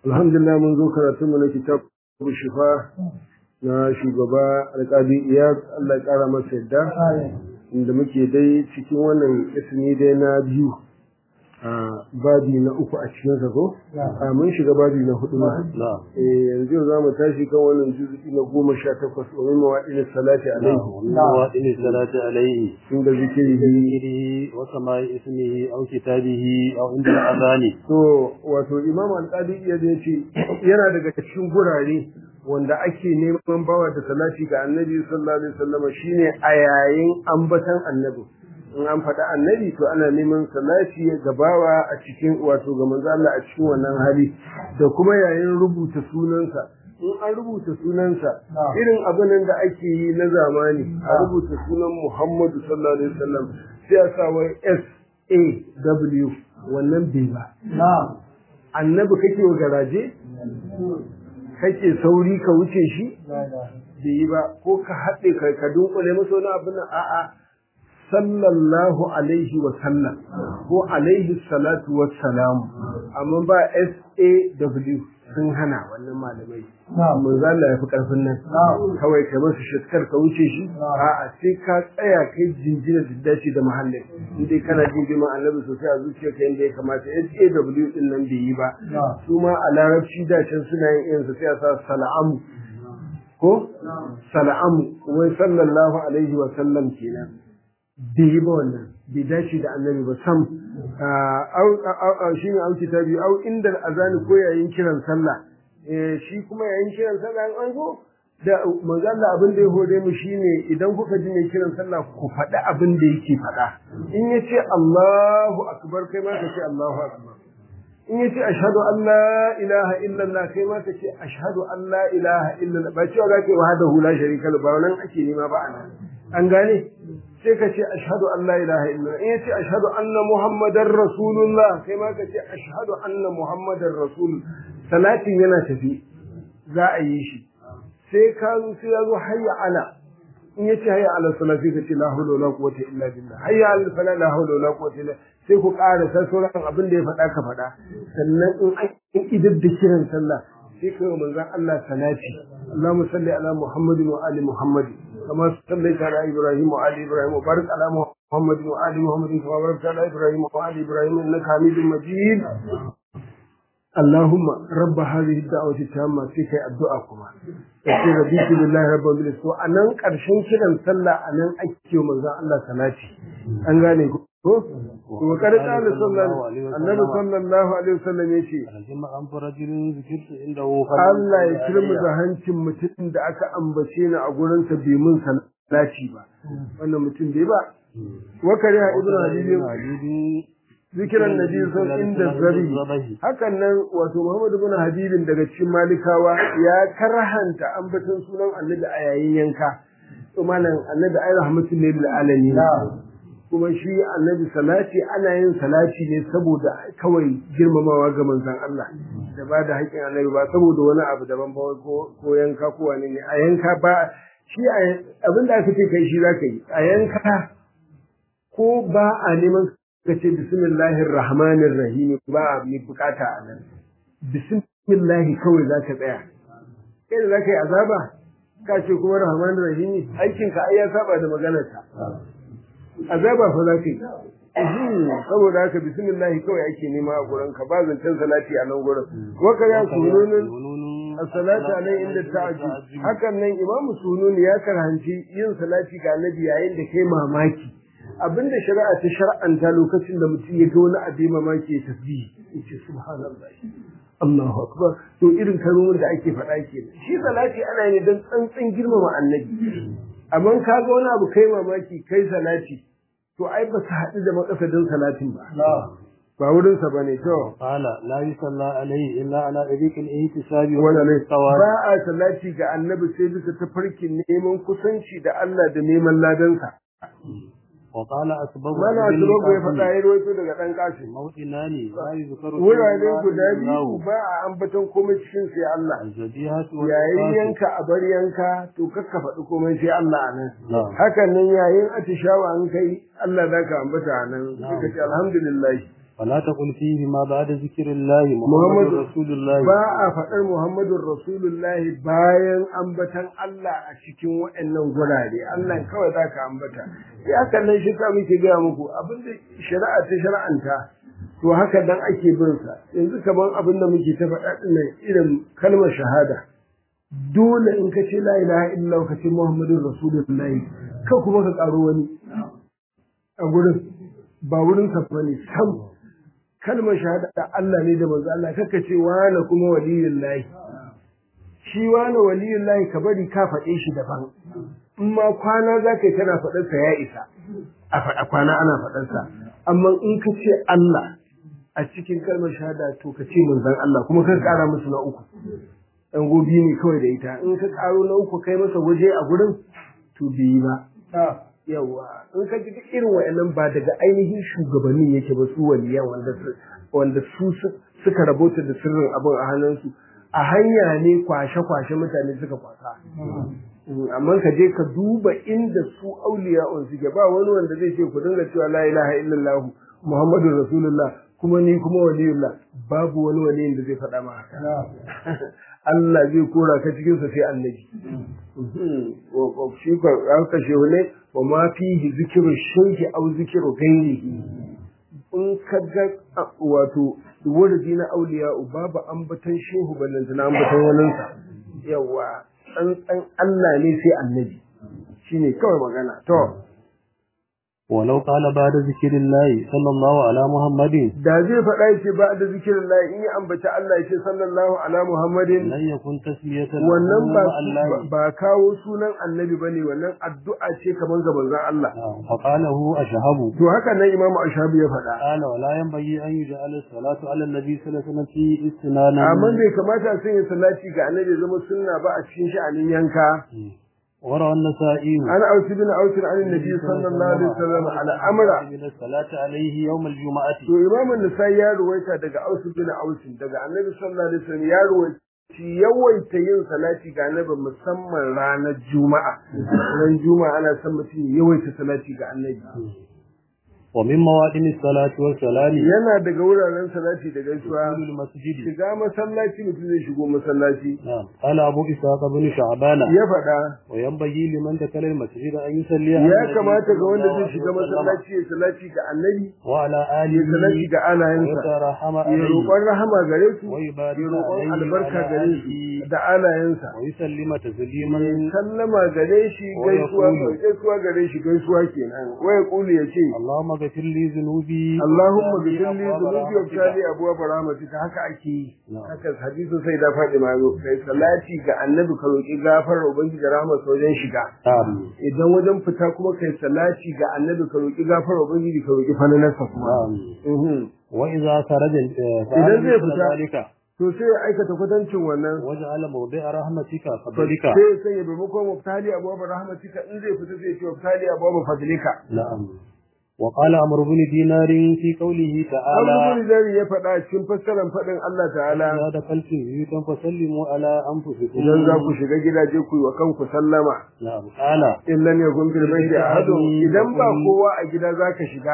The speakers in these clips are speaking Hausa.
alhamdulillah mun zo karatu mu na kitab shifa na shugaba alƙadi iyad Allah ya ƙara masa yadda inda muke dai cikin wannan ismi dai na biyu a babi na uku a cikin sa ko a mun shiga babi na hudu ma eh yanzu za mu tashi kan wannan juzu'i na goma sha takwas wa min mawadin salati alaihi mawadin salati alaihi inda zikiri zikiri wa sama'i ismihi aw kitabihi aw inda azani to wato imam alqadi iya da yace yana daga cikin gurare wanda ake neman bawa da salati ga annabi sallallahu alaihi wasallam shine a yayin ambatan annabi in an faɗa annabi to ana neman salati ga bawa a cikin wato ga manzo Allah a cikin wannan hali da kuma yayin rubuta sunansa in an rubuta sunansa irin abin da ake yi na zamani a rubuta sunan Muhammadu sallallahu alaihi wasallam sai a sa wai S A W wannan bai ba annabi kake wa garaje kake sauri ka wuce shi bai yi ba ko ka haɗe ka dunkule masa wani abin a'a sallallahu alaihi wa sallam ko alaihi salatu wa salam amma ba SAW sun hana wannan malamai mun zalla ya fi karfin nan kawai kai masu shakkar ka wuce shi a'a sai ka tsaya kai jinjina da dace da mahallin in dai kana jin girman annabi sosai a zuciya ka yanda ya kamata SAW din nan bai yi ba su ma a larabci da can suna yin irin su sai a sa sal'amu ko sal'amu wai sallallahu alaihi wa sallam kenan bai yi ba wannan bai dace da annabi ba sam shi ne auki ta biyu au inda azani ko yayin kiran sallah shi kuma yayin kiran sallah an zo da manzo Allah abin da ya hore mu shine idan kuka ji mai kiran sallah ku faɗi abin da yake faɗa in yace Allahu akbar kai ma ka ce Allahu akbar in yace ashhadu an la ilaha illallah kai ma ka ce ashhadu an la ilaha illallah ba cewa zaka yi wahdahu la sharika lahu ba wannan ake nema ba anan an gane sai ka ce ashhadu an la ilaha illallah in yace ashhadu anna muhammadar rasulullah kai ma ka ce ashhadu anna muhammadar rasul salatin yana tafi za a yi shi sai ka zo sai ya zo hayya ala in yace hayya ala salati ka ce la hawla wala quwwata illa billah hayya ala fala la hawla wala quwwata illa sai ku ƙara sai sauran abin da ya faɗa ka faɗa sannan in an idar da kiran sallah sai ka yi manzon Allah salati Allahumma salli ala Muhammadin wa ali Muhammadin كما صليت على ابراهيم وعلى ابراهيم وبارك على محمد وعلى محمد كما باركت على ابراهيم وعلى ابراهيم انك حميد مجيد اللهم رب هذه الدعوة التامة فيك الدعاء كما sai raditu billahi rabbil alamin to anan karshen kiran sallah anan ake manzo Allah salati an gane ko to kada kana sallallahu annabi sallallahu alaihi wasallam yace alhamma an farajin zikirtu inda hu Allah ya kirmu da hancin mutum da aka ambace ni a gurin sa bai mun salati ba wannan mutum bai ba wa kariya ibnu habibi zikiran nabi sun inda zabi hakan nan wato muhammadu bin habibin daga cikin malikawa ya karhanta ambaton sunan annabi a yayin yanka to malam annabi ai rahmatul lil alamin kuma shi annabi salati ana yin salati ne saboda kawai girmamawa ga manzon Allah da ba da haƙƙin annabi ba saboda wani abu daban ba ko yanka ko wani ne a yanka ba shi abin da aka ce kai shi zaka yi a yanka ko ba a neman ka ce bismillahir rahmanir rahim ba mai bukata a nan bismillahi kawai za ka tsaya kai da za ka yi azaba ka ce kuma rahmanir rahim aikin ka ai ya saba da maganar ka azaba fa za ka yi saboda haka bismillahi kawai ake nema a gurin ka ba zancen salati a nan gurin waka ya sununin as-salatu alai inda ta'ajju hakan nan imamu sunun ya karhanci yin salati ga annabi yayin da kai mamaki abinda shari'a ta shar'anta lokacin da mutum ya ga wani abin mamaki ya tasbihi yace subhanallah Allahu akbar to irin kalmomin da ake faɗa kenan shi salati ana yi don tsantsan girmama annabi amma ka ga wani abu kai mamaki kai salati to ai ba su haɗu da makasadin salatin ba ba wurin sa bane to qala la yusalla alayhi illa ala tariqil ihtisabi wa wala ne tawali ba a salati ga annabi sai bisa tafarkin neman kusanci da Allah da neman ladansa wa qala asbabu mana asbabu ya faɗa ya rawaito daga ɗan kashi mawdinani la yuzkaru wurare guda biyu ba a ambaton komai cikin sai Allah al-zabihatu wal yayin yanka a bar yanka to kakka faɗi komai sai Allah a nan Na'am. hakan nan yayin atishawa an kai Allah za ka ambata a nan Na'am. suka ce alhamdulillah فلا تقل فيه ما بعد ذكر الله محمد محمد رسول الله ba a faɗar Muhammadun Rasulullahi bayan ambatan Allah a cikin waɗannan gurare Allah kawai za ka ambata ya kallon shi ka muke gaya muku abinda shari'a ta shari'anta to haka dan ake bin sa yanzu kaman abin da muke ta faɗa dinnan irin kalmar shahada dole in ka ce la ilaha illallah ka ce Muhammadun Rasulullahi ka kuma ka ƙaro wani a gurin ba wurin sa bane sam kalmar shahada Allah ne da manzo Allah kaka ce wani kuma waliyullahi shi wani waliyullahi ka bari ka faɗe shi daban in ma kwana za ka yi kana faɗarsa ya isa a faɗa kwana ana faɗarsa amma in ka ce Allah a cikin kalmar shahada to ka ce manzon Allah kuma ka ƙara musu na uku ɗan gobi ne kawai da ita in ka ƙaro na uku kai masa waje a gurin to bai ba yawa in ka ji duk irin wa'annan ba daga ainihin shugabannin yake ba su waliyan wanda su wanda su suka rabota da sirrin abin a hannunsu a hanya ne kwashe-kwashe mutane suka kwasa amma ka je ka duba inda su auliya'un suke ba wani wanda zai ce ku dinga cewa la ilaha illallah muhammadu rasulullah kuma ni kuma waliyullah babu wani waliyin da zai faɗa ma haka Allah zai kora ka cikin sa sai annabi shi ka aka shehu ne wa ma fihi zikru shayhi aw zikru ghairihi in ka ga wato wurdi na auliya babu ambatan shehu ballanta na ambatan waninsa yawa tsantsan Allah ne sai annabi shine kawai magana to ولو قال بعد ذكر الله صلى الله على محمد da zai faɗa yace ba da zikirin Allah in ya ambaci Allah yace sallallahu ala Muhammadin lan yakun tasmiyatan wannan ba Allah ba kawo sunan annabi bane wannan addu'a ce kaman ga manzon Allah fa qalahu ashhabu to haka nan Imam Ashabi ya faɗa qala wala yanbaghi an yuj'ala salatu ala nabi sallallahu alaihi wasallam fi istinanan amma bai kamata a sanya salati ga annabi zama sunna ba a cikin sha'anin yanka وروى النسائي عن أوس بن أوس عن النبي صلى الله عليه وسلم على أمر من الصلاة عليه يوم الجمعة to Imam An-Nasa'i ya ruwaita daga Aus bin Aus daga Annabi sallallahu alaihi wasallam ya ruwaita yawaita yin salati ga Annabi musamman ranar Juma'a ran Juma'a ana son mutum yawaita salati ga Annabi ومن موادم الصلاة والسلام yana daga wuraren salati da gaisuwa دخول المسجد shiga masallaci mutum zai shigo masallaci نعم قال أبو إسحاق بن شعبان ya faɗa وينبغي لمن دخل المسجد أن يصلي على ya النبي kamata ga صلى wanda الله zai عليه shiga وسلم masallaci ya salati ga Annabi وعلى ya salati آله ga alayensa ويترحم ya عليه roƙon rahama gare su ويبارك ya roƙon عليه albarka وعلى gare su آله da alayensa ويسلم تسليما sallama gare shi Wa gaisuwa yaqulu. gaisuwa gare shi gaisuwa kenan wa yaqulu yace اللهم اغفر لي ذنوبي Allahumma وافتح ghfir li أبواب dhunubi wa رحمتك. ftali abwaab rahmatika haka ake yi Na'am. haka hadisin sai da faɗi ma zo kai salati ga annabi ka roki gafarar ubangiji rahmat wajen shiga نعم idan wajen fita kuma kai salati ga annabi ka roki gafarar ubangiji ka roki falalarsa kuma نعم Mhm. وإذا خرج إذا فعل زي مثل فتاة. ذلك to sai ya aikata kwatancin wannan وجعل موضع رحمتك sai فضلك ya sanya maimakon muftali abwaab rahmatika in zai fita sai ya ce muftali abwaab fadlika نعم وقال عمرو بن دينار في قوله تعالى Abu Zari ya faɗa cikin fassarar faɗin Allah ta'ala إذا دخلتم بيوتا فسلموا على أنفسكم idan za ku shiga gidaje ku yi wa kanku sallama نعم قال in lam yakun fil baiti ahadun idan ba kowa a gida zaka shiga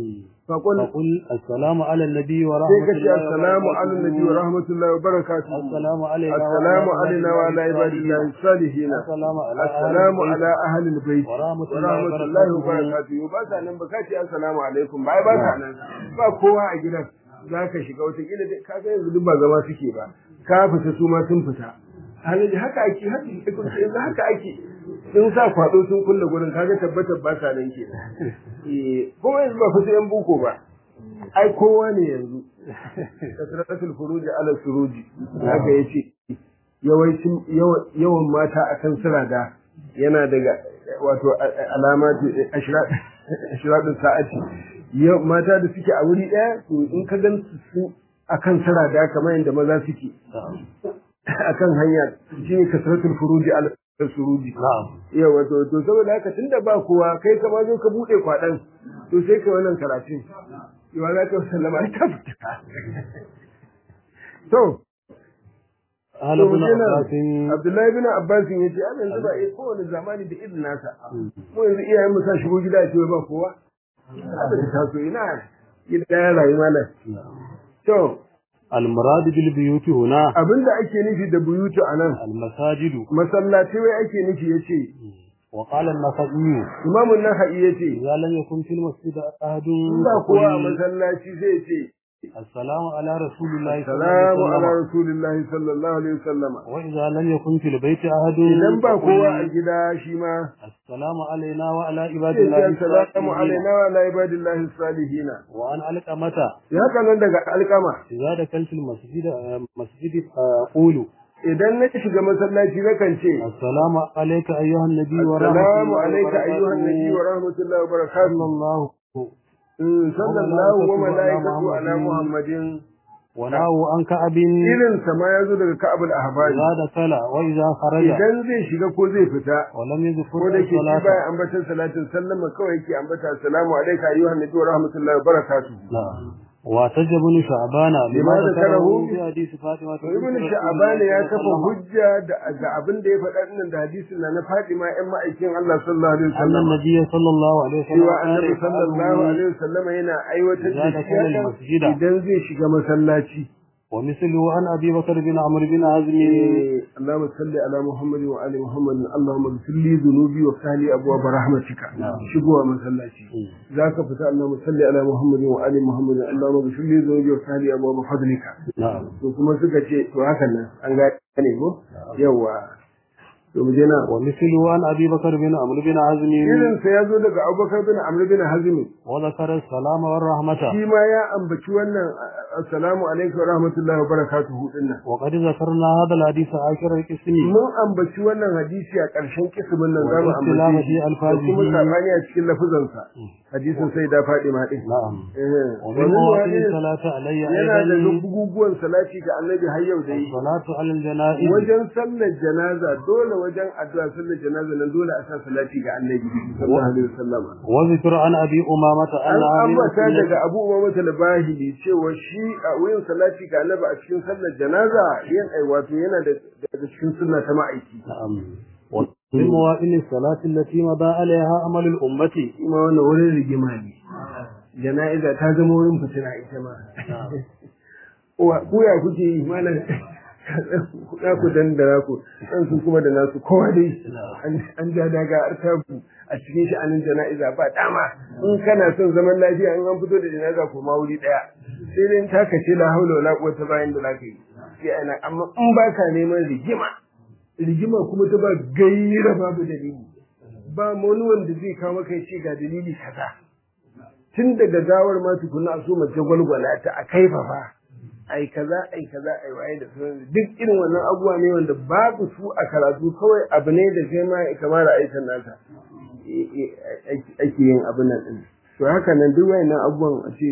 fa qul فقل السلام على النبي sai ورحمة ka ce الله assalamu ala nabi wa وبركاته rahmatullahi wa barakatuh السلام علينا assalamu alaina wa ala ibadillahi salihin السلام على assalamu ala ahli albayt ورحمة wa الله rahmatullahi wa وبركاته barakatuh ba sa nan ba ka ce assalamu alaikum ba ba sa nan ba kowa a gidan zaka shiga wata kila dai ka ga yanzu duk ba zama suke ba ka fita su ma sun fita halin haka ake haka yanzu haka ake in sa kwado sun kulle gurin kaga tabbatar ba sa nan kenan eh kuma yanzu ba fita yan buko ba ai kowa ne yanzu kasratul furuji ala suruji haka yace yawancin yawan mata akan sirada yana daga wato alamatu ashradun sa'ati yau mata da suke a wuri daya to in ka gan su akan sirada kamar yadda maza suke akan hanya shine kasratul furuji ala suruji نعم yawa to to saboda haka tunda ba kowa kai ka ma zo ka bude kwadan to sai ka wannan karatun yawa za ka sallama ta fita to قال to ابن yana عباس Abdullahi bin Abbas ya ce an yanzu ba eh kowane zamani da irin nasa mu yanzu iyayen mu sa shigo gida ce ba kowa haka ta taso ina gida ya rayu malam to المراد بالبيوت هنا abinda ake nufi da buyutu anan المساجد masallaci wai ake nufi yace وقال النخعي imamun naha'i yace إذا لم يكن في المسجد أحد ba kowa a فقل masallaci zai ce السلام على رسول الله صلى الله salamu عليه ala وسلم rasulillahi sallallahu alaihi wasallama وإذا لم يكن في البيت أحد idan ba فقل kowa a gida shi ma السلام علينا وعلى عباد sai الله ce salamu الصالحين alaina wa ala ibadillahi salihina وعن علقمة ya haka nan daga alkama إذا دخلت المسجد مسجد أقول idan na shiga masallaci nakan ce السلام عليك أيها النبي ورحمة assalamu الله alayka ayyuhan nabi wa وبركاته rahmatullahi wa صلى barakatuh الله Mm, sallallahu wa malaikatu ala Muhammadin. muhammadin ونهى عن كعب irin sa ma yazo daga ka'abul ahbari إذا دخل وإذا خرج idan zai shiga ko zai fita ولم يذكر ko da ke shi الصلاة baya ambatan salatin sallama kawai yake ambata assalamu alayka ayyuhan nabi wa rahmatullahi wa barakatuh نعم واعتج ابن شعبان لما لما ذكره ذكره في حديث فاطمة to ibn sha'ban ya kafa hujja da ga abin da ya faɗa dinnan da hadisin na na Fatima ƴan ma'aikin Allah sallallahu alaihi أن wasallam النبي صلى الله عليه وسلم cewa قال annabi sallallahu يفعله alaihi wasallam yana aiwatar da إذا دخل shi المسجد. idan zai shiga masallaci ومثله عن أبي بكر بن عمرو بن حزم اللهم صل على محمد وعلى محمد اللهم اغفر لي ذنوبي وافتح لي ابواب رحمتك شبوه masallaci zaka fita اللهم صل على محمد وعلى محمد اللهم اغفر لي ذنوبي وافتح لي ابواب فضلك نعم to kuma suka ce to hakan nan an gane ko yawa to mu je na ومثله عن أبي بكر بن عمرو بن حزم irin sa yazo daga Abubakar bin Amr bin Hazim وذكر السلام والرحمة shi ma ya ambaci wannan assalamu alaikum wa rahmatullahi wa barakatuhu dinnan وقد ذكرنا هذا الحديث عاشر القسم mun ambaci wannan hadisi a ƙarshen kismin nan zamu والاختلاف ambace في shi da ألفاظه. kuma sabani a cikin lafuzansa hadisin sai da faɗi ma din نعم Eh, ومن wani مواطن wani الصلاة علي yana da أيضا buguguwan salati ga annabi har yau da yi الصلاة على الجنائز wajen sallar janaza dole wajen addu'a sallar janaza nan dole a sa salati ga annabi sallallahu alaihi wasallam وذكر عن أبي أمامة an أن هذه ambata السنة daga Abu Umama al-Bahili cewa shi a wurin salati ga annabi a cikin sallar janaza yin ai wato yana da daga cikin sunna ta ma'aiki نعم ومن مواطن الصلاة التي مضى عليها أمل الأمة kuma wannan wurin rigima ne jana'iza ta zama wurin fitina ita ma Wa- ku ya kuke yi mana na ku dandara ku dan su kuma da nasu kowa dai an- an ja daga artabu a cikin sha'anin jana'iza ba dama in kana son zaman lafiya in an fito da jana'iza ko ma wuri daya sai dai ta kace la haula wala quwwata bayan da zaka yi sai ana amma in baka neman rigima rigima kuma ta ba gaira babu dalili ba ma wani wanda zai kawo maka ce ga dalili kaza tun daga gawar ma tukuna a so mace gwalgwala ta a kaifafa ai kaza ai kaza ai waye da sauran duk irin wannan abubuwa ne wanda babu su a karatu kawai abu ne da sai ma kamar aikin nasa e- e- ake yin abin nan din to haka nan duk wayannan abubuwan a ce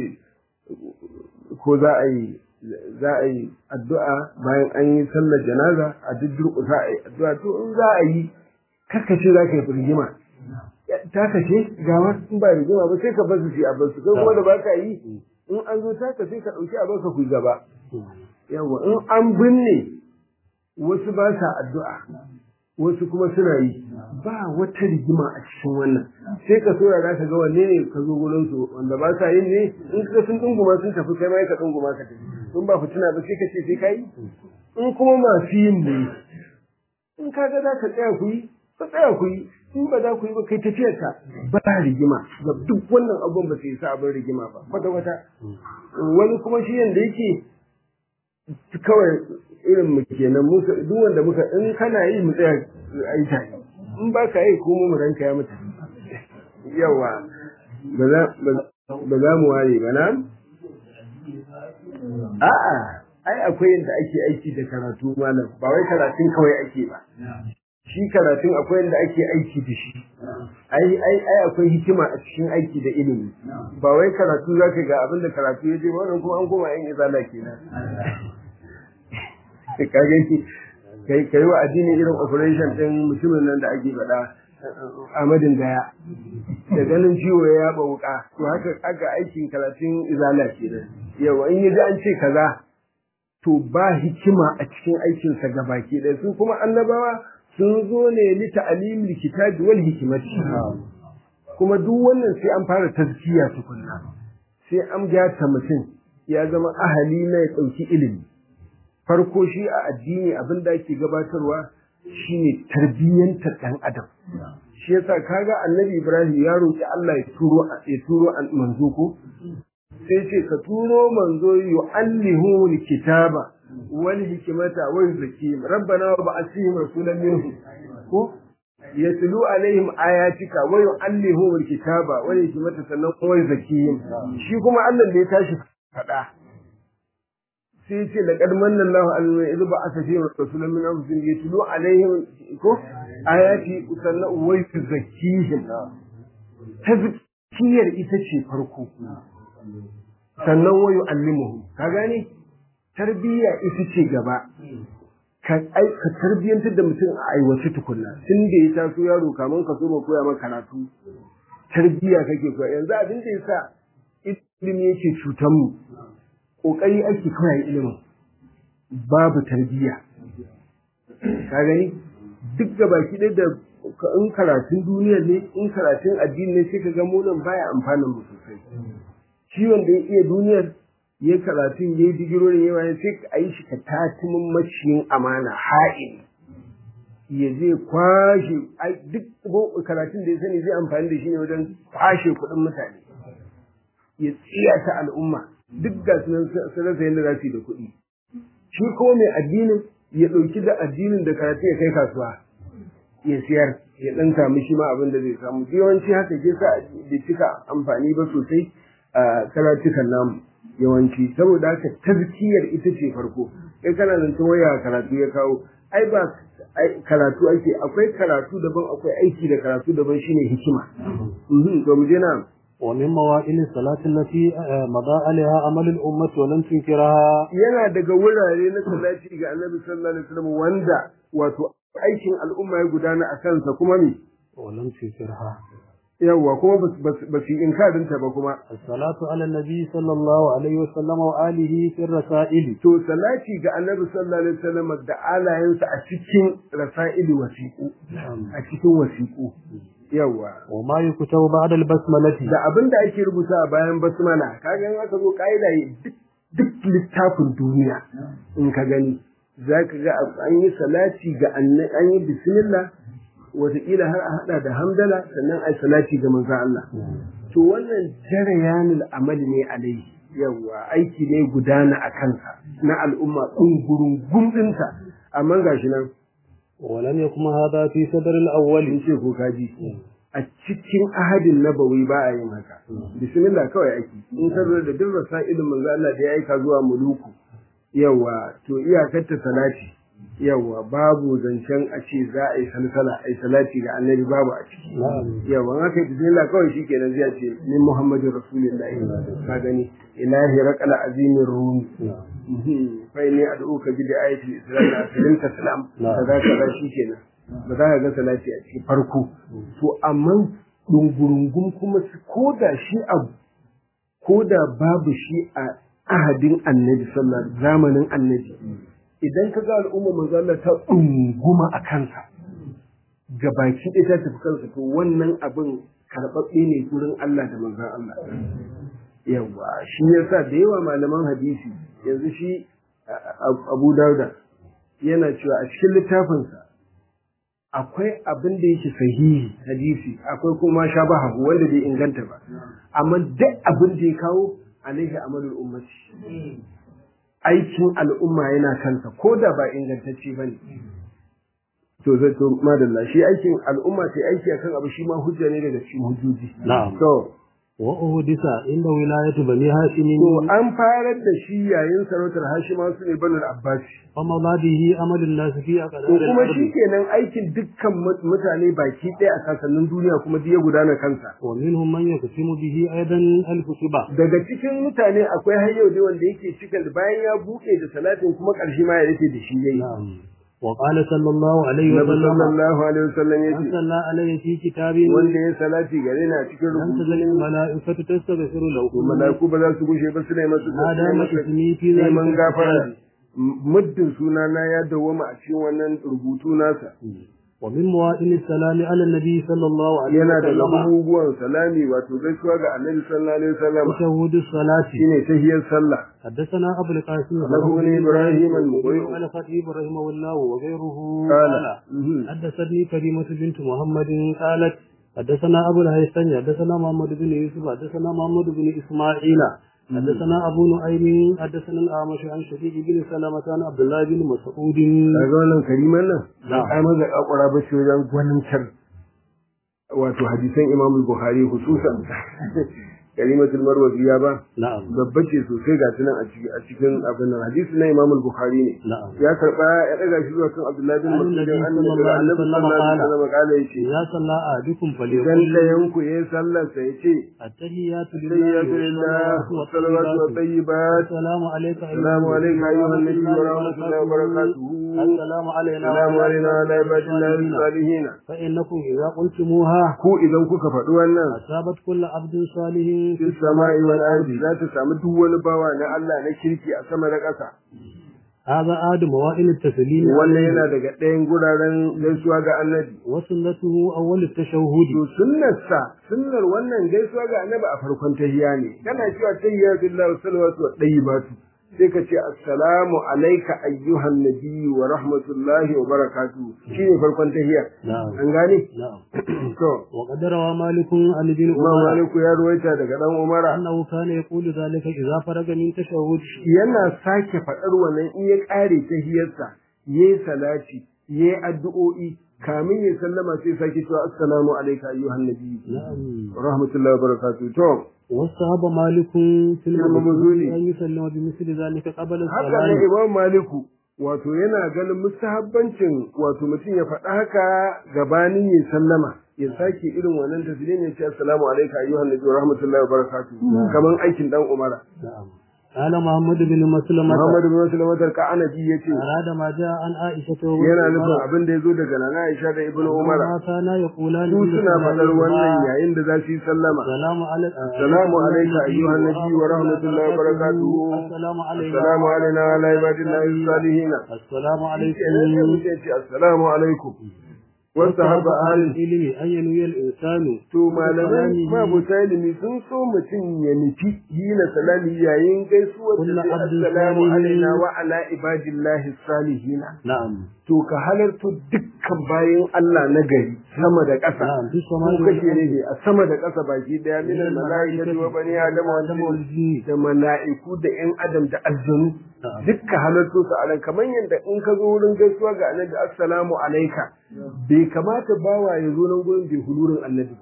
ko za a yi za a yi addu'a bayan an yi sallar janaza a duk durƙusa a yi addu'a to in za a yi kakkace za ka yi rigima ta kace gawa in ba rigima ba sai ka bar su shi a bar su kai kuma da ba ka yi in an zo taka sai ka ɗauki a baka ku gaba yawa in an binne wasu ba sa addu'a wasu kuma suna yi ba wata rigima a cikin wannan sai ka so za ka ga wanne ne ka zo gurin su wanda ba sa yin ne in ka sun dunguma sun tafi kai ma ka dunguma ka tafi in ba fitina ba sai ka ce sai ka yi in kuma masu yin ne in ka ga za ka tsaya ku yi ka tsaya ku yi in ba za ku yi ba kai tafiyar ka ba rigima ga duk wannan abun ba sai sa abin rigima ba kwata kwata wani kuma shi yanda yake kawai irin mu kenan mu duk wanda muka in kana yi mu tsaya a yi tare in ba ka yi ko mu ranka ya mutu yawa ba za ba za mu ware ba na a'a ai akwai yadda ake aiki da karatu malam ba wai karatun kawai ake ba shi karatun akwai yadda ake aiki da shi ai ai ai akwai hikima a cikin aiki da ilimi ba wai karatu zaka ga abin da karatu ya je wannan kuma an koma yan izala kenan ka gani kai kai wa addini irin operation din mutumin nan da ake faɗa Ahmadin Gaya da ganin ciwo ya yaba wuka to haka aka aikin karatun izala kenan yawa in yaji an ce kaza to ba hikima a cikin aikinsa gabaki ɗaya su kuma annabawa sun zo ne li ta'limil kitabi wal hikmati kuma duk wannan sai an fara tazkiya tukunna sai an gyata mutum ya zama ahali na ya ɗauki ilimi farko shi a addini abin da ake gabatarwa shine tarbiyyantar ɗan adam shi yasa kaga annabi ibrahim ya roƙi allah ya turo ya turo manzo ko sai ce ka turo manzo yu'allihu kitaba wal hikmata wa yuzakkihim rabbana wa ba'athihim rasulan minhum ko yatlu alaihim ayatika wa yu'allihu kitaba wal hikmata sannan wa yuzakkihim shi kuma Allah da ya tashi fada sai ce laqad manna Allahu alal idh ba'atha fihim rasulan min anfusihim yatlu alaihim ko ayati sannan wa yuzakkihim tazkiyar ita ce farko sannan wa yu'allimuhum ka gane tarbiyya ita ce gaba ka ka tarbiyyantar da mutum a aiwace tukunna tun da ya taso yaro kaman ka so ma koya maka karatu tarbiyya kake koya yanzu abin da yasa ilimi yake cutar mu kokari ake koya ilimin babu tarbiyya ka gani duk gabaki ɗaya da in karatun duniya ne in karatun addini ne sai ka ga mu nan baya amfanin mu sosai shi wanda ya iya duniyar ya karatun ya yi digirorin yawa ya sai a yi shi ka tatimin maciyin amana ha'in ya zai kwashe duk karatun da ya sani zai amfani da shi ne wajen kwashe kuɗin mutane ya tsiyata al'umma duk ga su rasa yadda za su yi da kuɗi shi ko mai addinin ya ɗauki da addinin da karatu ya kai kasuwa ya siyar ya ɗan samu shi ma abin da zai samu yawanci haka ke sa bai cika amfani ba sosai a karatukan namu yawanci saboda haka tazkiyar ita ce farko kai kana nan ta waya karatu ya kawo ai ba karatu ake akwai karatu daban akwai aiki da karatu daban shine hikima to mu je na ومن موائل الصلاة التي مضى عليها عمل الأمة ولم تنكرها yana daga wurare na salati ga Annabi sallallahu alaihi wasallam wanda wato aikin al'umma ya gudana a kansa kuma me ولم تنكرها yawwa kuma ba su inkarin ta ba kuma الصلاة على النبي صلى الله عليه وسلم وآله في الرسائل to salati ga Annabi sallallahu alaihi wasallam da alayensa a cikin rasa'ili wasiqu a cikin wasiqu yawa وما يكتب بعد البسملة da abin da ake rubuta a bayan basmala kaga in aka zo kaida duk duk littafin duniya in ka gani zaka ga an yi salati ga annabi an yi bismillah wataƙila har a hada da hamdala sannan ai salati ga manzon Allah to wannan jarayanul amali ne alai yawa aiki ne gudana a kansa na al'umma ɗungurun gumɗinta amma gashi nan ولم يكن هذا في صدر الأول in ce ko kaji a cikin ahadin nabawi ba a yin haka bismillah kawai ake in ka zo da duk rasailin manzo Allah da ya aika zuwa muluku yawa to iyakar ta salati yawa babu zancen a ce za a yi salsala a yi salati ga annabi babu a ciki yawa in aka yi bismillah kawai shikenan zai ce min muhammadin rasulullahi ka gani ilahi raqal azimin rumi fa ne ad'uka bi ayatil islam asirin taslam kaza kaza shikenan ba za ka ga salati a cikin farko to amma dungurungun kuma ko da shi abu ko da babu shi a ahadin annabi sallallahu zamanin annabi idan ka ga al'umma manzo Allah ta dunguma a kansa ga baki ɗaya ta tafi kansa to wannan abin karɓaɓɓe ne gurin Allah da manzon Allah yawa shi yasa da yawa malaman hadisi yanzu shi Abu Dauda yana cewa a cikin littafinsa akwai abin da yake sahihi hadisi akwai kuma shabaha wanda bai inganta ba amma duk abin da ya kawo alaihi amalul ummati aikin al'umma yana kansa ko da ba ingantacce ba ne to zai to madalla shi aikin al'umma sai aiki akan abu shi ma hujja ne daga cikin hujjoji na'am to wa uhdisa inda wilayatu bani hashim to an farar da shi yayin sarautar hashima su ne banu abbas wa mabadihi amalun nas fi aqdar to kuma shi kenan aikin dukkan mutane baki ɗaya a kasannin duniya kuma duk ya gudana kansa wa minhum man yaktimu bihi aidan al-kutuba daga cikin mutane akwai har yau dai wanda yake cika bayan ya buɗe da salatin kuma ƙarshe ma ya rufe da shi yayi na'am وقال صلى الله عليه Nabi وسلم sallallahu alaihi wasallam من yace صلى عليه في كتاب wanda ya salati gare na cikin لم تزل rubutu الملائكة تستغفر له to malaiku ba za su gushe ba su ne masu ما دام اسمي في ذلك neman gafara الكتاب muddin sunana ya dawwama a cikin wannan rubutu nasa ومن مواطن السلام على النبي صلى الله عليه yana da وسلم abubuwan salami wato gaisuwa ga annabi sallallahu alaihi wasallam تشهد الصلاة shine tahiyar sallah حدثنا أبو القاسم له بن إبراهيم المقرئ. قال خطيب رحمه الله وغيره قال قال مهم. حدثتني كريمة بنت محمد قالت حدثنا أبو الهيثم حدثنا محمد بن يوسف حدثنا محمد بن إسماعيل حدثنا أبو نعيم حدثنا الأعمش عن شقيق بن سلمة عن عبد الله بن مسعود kaga wannan kariman nan Na'am. ai maza kakura ba shi wajen gwanincar wato hadisan Imam Bukhari hususan kalimatul marwaziya ba نعم babba ce sosai ga tunan a cikin a cikin abin nan hadisi na Imam Bukhari ne نعم ya karba ya daga shi zuwa kan Abdullahi bin An Mas'ud Nabi annabi sallallahu alaihi sallallahu alaihi wasallam kala yace إذا صلى أحدكم idan فليقل ɗayan ku yayin sallar sa yace التحيات tayyatu lillah wa salawatu wa tayyibat السلام عليك السلام عليك أيها النبي ورحمة الله وبركاته السلام علينا السلام علينا وعلى عباد الله الصالحين فإنكم إذا قلتموها ku idan kuka faɗi wannan أصابت كل عبد صالح fi sama'i wal ardi za ta samu duk wani bawa na Allah na kirki a sama da ƙasa هذا آد موائل التسليم wannan yana daga ɗayan guraren gaisuwa ga annabi وسنته أول التشهد to sunnarsa sunnar wannan gaisuwa ga annabi a farkon tahiyya ne kana cewa tahiyya billahi wa salawatu wa tayyibatu sai ka ce assalamu alayka ayyuhan nabiyyu wa rahmatullahi wa barakatuh shine farkon tahiyya نعم an gane نعم to وقد روى مالك عن ابن Imam عمر Maliku ya ruwaita daga dan Umara أنه كان يقول ذلك إذا فرغ من تشهد yana sake faɗar wannan in ya ƙare tahiyarsa yayi salati yayi addu'o'i kamin ya sallama sai sake cewa assalamu alayka ayyuhan nabiyyu نعم rahmatullahi wa barakatuh to واستحب مالك في المبذول. المبذول أن يسلم بمثل ذلك قبل haka ne الصلاة imam maliku wato yana ganin mustahabbancin wato mutum ya faɗa haka gabanin ya sallama ya sake irin wannan taslimin ya ce assalamu alayka ayyuhan nabi wa rahmatullahi wa barakatuh kaman aikin dan umara نعم قال محمد بن مسلمة muhammad bin muslim ka anabi yace أراد ما جاء عن عائشة yana nufin abin da yazo daga nana aisha da ibnu umara ما كان يقولان su في suna faɗar wannan صلاتهما yayin da za su yi sallama السلام على السلام عليك أيها النبي ورحمة الله وبركاته. السلام علينا assalamu alaikum wa ala ibadillahi salihin السلام sai عليكم mutum ya ce assalamu alaikum wasu haɓa ahalin العلم أن ينوي الإنسان to malamai mabuta ilimi sun so mutum ya nufi hina salami yayin gaisuwar da Kullu sai abdin assalamu salihin. alaina wa ala ibadillahi salihina نعم to ka halarto dukkan bayan Allah na gari sama da ƙasa نعم في ko السماء kashe ne a sama da ƙasa baki daya min al-mala'ikati wa bani adam wa والجن jinni والجن da mala'iku da ƴan adam da aljanu نعم dukka halarto su a nan kamar yadda in ka zo wurin gaisuwa ga annabi assalamu alaika bai kamata bawa ya zo nan gurin bai hulurin annabi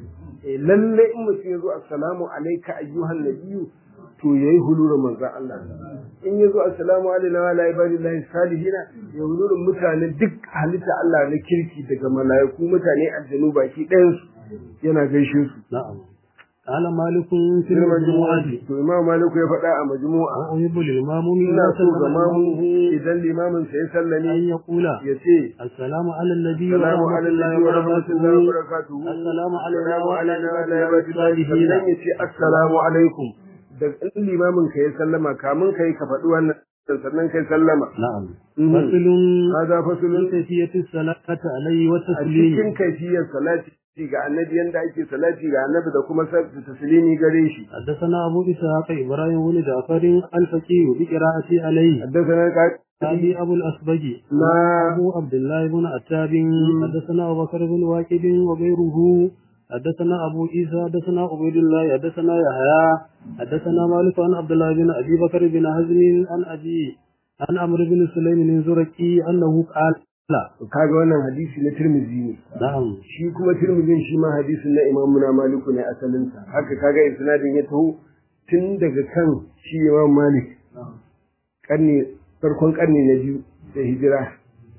eh lalle in mutum ya zo assalamu alaika ayyuhan nabiyyu to yayi hulurin manzon Allah in ya zo assalamu alaikum wa ala ibadillahi salihina ya hulurin mutane duk halitta Allah na kirki daga mala'iku mutane aljanu baki ɗayan su yana gaishe su نعم قال مالك في Sai المجموعة majmu'a to imam maliku ya faɗa a majmu'a وأحب للإمام ina إذا so سلم ga mamu الإمام idan limamin sa ya أن sallame يقول ya ce السلام على النبي salamu ورحمة ala الله nabi wa rahmatullahi wa وبركاته barakatuhu السلام علينا salamu وعلى alaina wa ala عباد ibadillahi الصالحين sannan ya ce assalamu alaikum da in limamin ka ya sallama kamun kai ka faɗi wannan sannan kai sallama نعم Mhm. فصل hada في fasulun كيفية الصلاة عليه a والتسليم cikin kaifiyar salati ga annabi yanda ake salati ga annabi da kuma sa- taslimi gare shi حدثنا أبو إسحاق إبراهيم بن جعفر الفقيه بقراءة عليه حدثنا قال أبي أبو الأسبج na أبو عبد الله بن عتاب حدثنا أبو بكر بن واكد وغيره حدثنا أبو عيسى حدثنا عبيد الله حدثنا يحيى حدثنا مالك عن عبد الله بن أبي بكر بن حزم عن أبي عن عمرو بن سليم الزرقي أنه قال لا kaga wannan hadisi na Tirmidhi ne نعم shi kuma Tirmidhin shi ma hadisin na Imam na Maliku ne asalin sa haka kaga isnadin ya taho tun daga kan shi Imam Malik karni farkon karni na biyu da hijira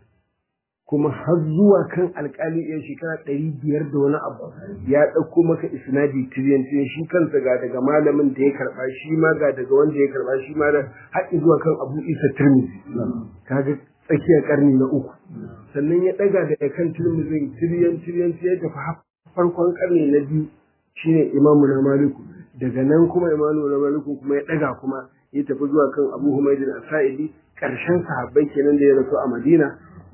kuma har zuwa kan alkali ɗaya shekara ɗari biyar da wani abu ya ɗauko maka isnadi tiriyan tiriyan shi kansa ga daga malamin da ya karɓa shi ma ga daga wanda ya karɓa shi ma da haɗi zuwa kan Abu Isa Tirmidhi kaga tsakiyar karni na uku sannan ya ɗaga daga kan Tirmidhi tiriyan tiriyan sai ya tafi har farkon karni na biyu shine Imamu na Maliku daga nan kuma Imamu na Maliku kuma ya ɗaga kuma ya tafi zuwa kan Abu Humayd al-Sa'idi ƙarshen sahabbai kenan da ya rasu a Madina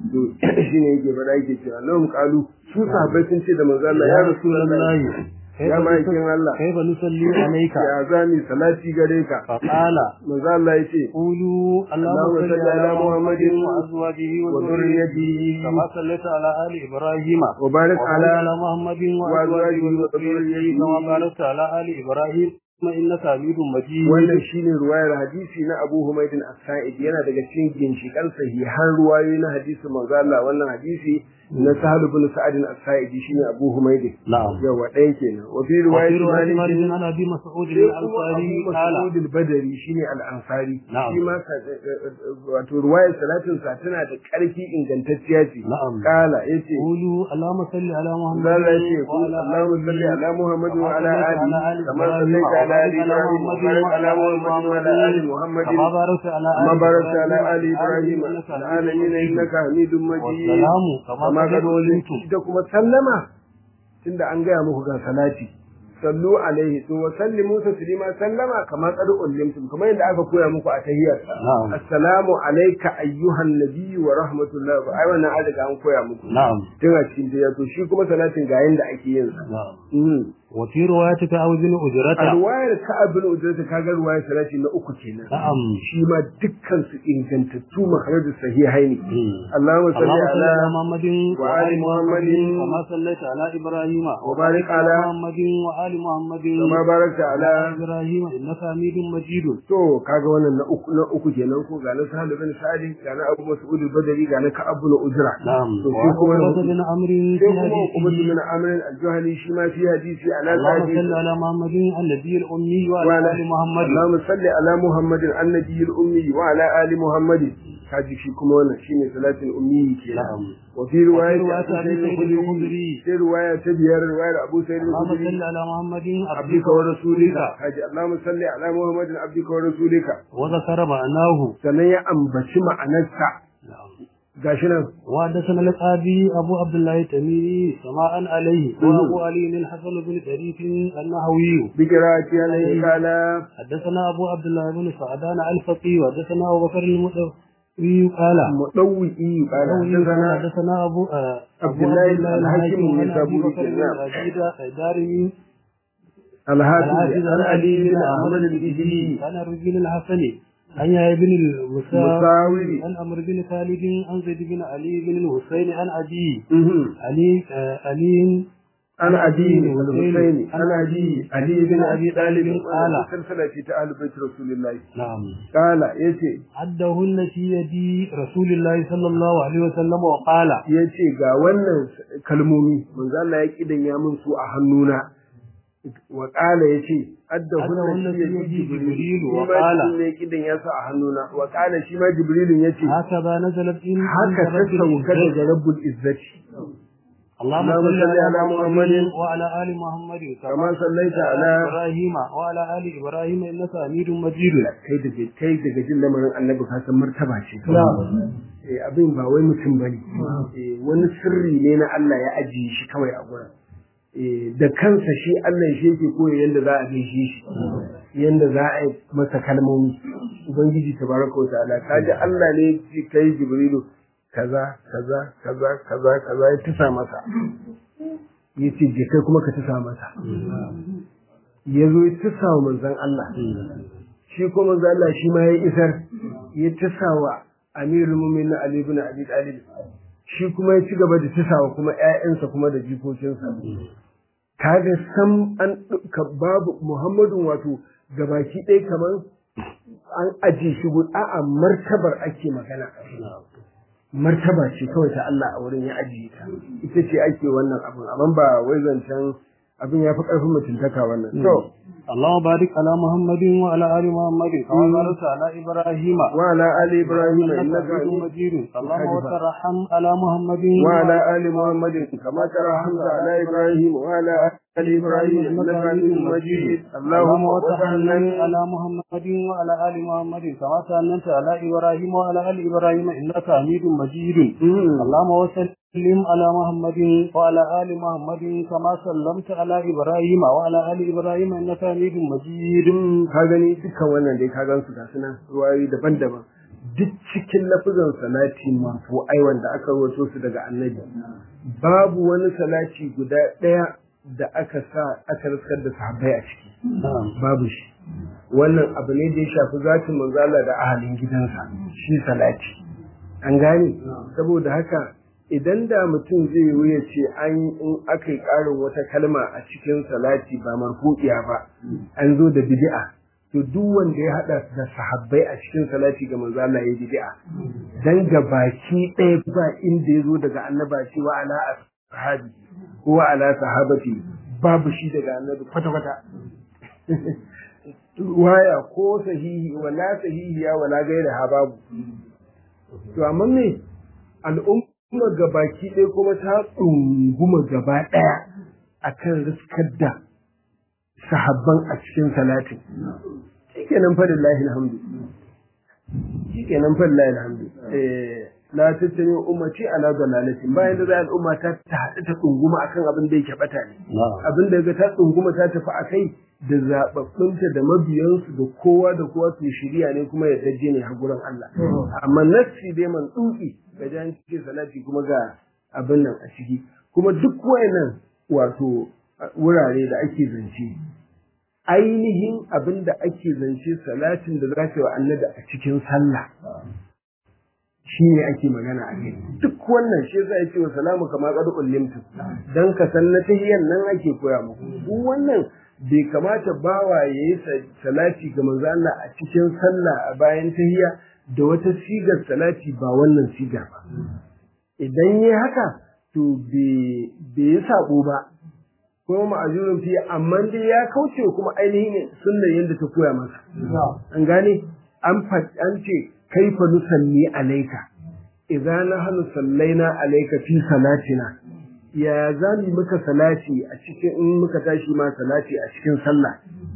to shine yake faɗa yake cewa lahum qalu su sahabbai sun ce da manzo Allah ya rasulullahi ya ma'aikin Allah kaifa nusalli alayka ya zami salati gare ka fa qala manzo Allah yace qulu allahumma salli ala muhammadin wa azwajihi wa wa dhurriyyatihi dhurriyyatihi kama sallaita ala ali ibrahim wa barik ala ala muhammadin wa wa azwajihi wa azwajihi wa dhurriyyatihi dhurriyyatihi kama barakta ala ali ibrahim innaka hamidum majid wannan shine ruwayar hadisi na Abu Humaydin As-Sa'id yana daga cikin ginshikan sahihan ruwayoyi na hadisi manzo Allah wannan hadisi na Sahal ibn Sa'id As-Sa'id shine Abu Humaydin na'am yawa ɗaya kenan wa fi وفي riwayat رواية Malik مالك عن أبي مسعود sai kuma الأنصاري Abu قال Mas'ud al-Badri shine al-Ansari Na'am. shi ma sa- wato ruwayar salatin sa tana da ƙarfi ingantacciya ce Na'am. kala yace قولوا اللهم صل على محمد Allah yace ku وعلى Allahumma salli ala Muhammad wa ala كما ali صليت kama على آل sallaita ala ali إبراهيم Ibrahim wa barik ala Muhammad wa ala ali Muhammad كما باركت على آل كما باركت على آل إبراهيم إنك في العالمين إنك حميد مجيد والسلام كما كما قد قد علمتم ita kuma sallama tunda an gaya muku ga salati sallu alaihi to wa sallimu taslima sallama kama qad ullimtum kamar yadda aka koya muku a tahiyyar Na'am. assalamu alayka ayyuhan nabiyyu wa rahmatullahi wa ai wannan an riga an koya muku نعم tun a cikin tahiyya to shi kuma salatin ga yanda ake yin sa نعم Mm. وفي رواية كعب بن a أجرة ruwayar ka'ab bin ujrata kaga ruwayar salati na uku kenan نعم shi ma dukkan su ingantattu makaraju sahihaini مم. اللهم صل اللهم صل على على محمد وآل وآل محمد محمد كما صليت على إبراهيم وبارك على محمد وآل محمد كما باركت على إبراهيم إنك حميد مجيد to kaga wannan na uku na uku kenan ko ga na Sahal bin Sa'id ga na Abu Mas'ud al-Badri ga na Ka'ab bin Ujra نعم to shi kuma وعقبة بن عمرو في sai kuma Ubayd حديثه bin Amr al-Juhani shi ma fi hadisi ala اللهم sahih صل على محمد النبي الأمي وعلى وعلى آل محمد اللهم صل على محمد النبي الأمي وعلى آل محمد kaji shi kuma wannan shine salatin ummi kenan نعم wa fi riwayat وفي رواية Abu أبي Sa'id سعيد al-Khudri الخدري sai riwaya ta biyar riwayar Abu Sa'id اللهم al-Khudri صل على محمد عبدك عبدك ورسولك ورسولك kaji Allahumma salli ala Muhammadin abdika wa rasulika وذكر معناه sannan ya ambaci ma'anarsa نعم gashi nan وحدثنا القاضي أبو عبد الله التميمي سماء عليه وأبو علي الحسن بن شريف النهوي بقراءة عليه قال حدثنا أبو عبد الله بن سعدان الفقي وحدثنا أبو بكر المدوي قال مدوئي قال حدثنا حدثنا أبو آه، عبد أبو الله بن الحكيم عن أبي النيسابوري بكر بن كذاب. العزيز الدارمي الحافظ الحافظ عن علي بن أحمد أحمد الإجلي الإجلي عن الرجل الحسني عن يحيى بن المساوي مساوي عن عمرو بن خالد عن زيد بن علي بن الحسين عن أبي مهم. علي آه، علي عن أبي والحسين عن أبي علي بن أبي طالب قال سلسلة في أهل بيت رسول الله نعم قال يتي عدهن في يد رسول الله صلى الله عليه وسلم وقال yace ga wannan kalmomi manzo Allah ya kidan ya min su a hannuna wa qala yace adda hunna Addahunna shi fi yaji yadi jibril Jibril shi wa ma qala. jibril ne kidan ya sa a hannuna wa qala shi ma jibrilin yace هكذا نزلت إن haka ta sauka daga rabbul izzati اللهم اللهم صل صل على على محمد محمد وعلى آل محمد كما صليت على إبراهيم وعلى آل إبراهيم إنك حميد مجيد kai daga kai daga jin lamarin annabi ka san martaba ce eh abin ba wai mutum bane eh wani sirri ne na Allah ya ajiye shi kawai a gurin eh da kansa shi Allah shi yake koyi yanda za a gaishe shi yanda za a yi masa kalmomi ubangiji tabaraka wa ta'ala kaji Allah ne ya kai jibrilu kaza kaza kaza kaza kaza ya tusa masa yace je kai kuma ka tusa masa ya zo ya tusa wa manzon Allah shi kuma manzon Allah shi ma ya isar ya tusa wa amirul mu'minin Ali ibn Abi Talib shi kuma ya ci gaba da tusa wa kuma ƴaƴansa kuma da jikokinsa kaga sam an ka babu Muhammadu wato gabaki ɗaya kamar an aje shi gu a'a martabar ake magana martaba ce kawai ta Allah a wurin ya ajiye ta ita ce ake wannan abin amma ba wai zancen abin ya fi ƙarfin mutuntaka wannan to اللهم بارك على محمد وعلى آل محمد كما باركت على إبراهيم وعلى آل إبراهيم إنك إنك حميد حميد مجيد اللهم وترحم على محمد وعلى آل محمد كما ترحمت على إبراهيم وعلى آل إبراهيم إنك حميد مجيد اللهم وتحنن على محمد وعلى آل محمد كما سلمت على إبراهيم وعلى آل إبراهيم إنك حميد مجيد اللهم وسلم على محمد وعلى آل محمد كما سلمت على إبراهيم وعلى آل إبراهيم إنك حميد مجيد ka gani dukkan wannan dai ka gan su ga sunan ruwayoyi daban-daban duk cikin lafizan salati masu ai wanda aka rawaito su daga annabi babu wani salati guda ɗaya da aka sa aka riskar da sahabbai a ciki babu shi wannan abu ne da ya shafi zatin manzala da ahalin gidansa shi salati an gane saboda haka idan da mutum zai yi ya ce an in aka yi ƙarin wata kalma a cikin salati ba marfu'iya ba an zo da bid'a to duk wanda ya hada da sahabbai a cikin salati ga manzo Allah ya bid'a dan ga baki ɗaya ba inda ya zo daga annaba cewa ala ashabi ko ala sahabati babu shi daga annabi kwata kwata waya ko sahihi wala sahihiya wala gaira ha babu to amma me al'umma gabaki ɗaya kuma ta tsunguma gaba ɗaya akan riskar da sahabban a cikin salatin shikenan fa lillahi alhamdu shikenan fa lillahi alhamdu eh la tattabi ummati ala dalalatin bayan da za al'umma ta ta haɗu ta tsunguma akan abin da yake bata ne abin da ga ta tsunguma ta tafi akai da zababbunta da mabiyansu da kowa da kowa su shirya ne kuma ya daje ne a gurin Allah amma nassi dai man tsuki ga jan cike salati kuma ga abin nan a ciki kuma duk wayannan wato wurare da ake zance ainihin abin da ake zance salatin da za ka yi wa annabi a cikin sallah shi ne ake magana a kai duk wannan shi yasa ya ce wa salamu kama qad ullimtu dan ka san na tahiyyan nan ake koya muku duk wannan bai kamata bawa yayi salati ga manzo Allah a cikin sallah a bayan tahiyya da wata sigar salati ba wannan sigar ba idan yayi haka to bai bai sabo ba ko ma'azurin fiye amma dai ya kauce kuma ainihin sunnar yadda ta koya masa an gane an an ce kaifa nusalli alayka idza nahnu sallaina alayka fi salatina ya zami muka salati a cikin in muka tashi ma salati a cikin sallah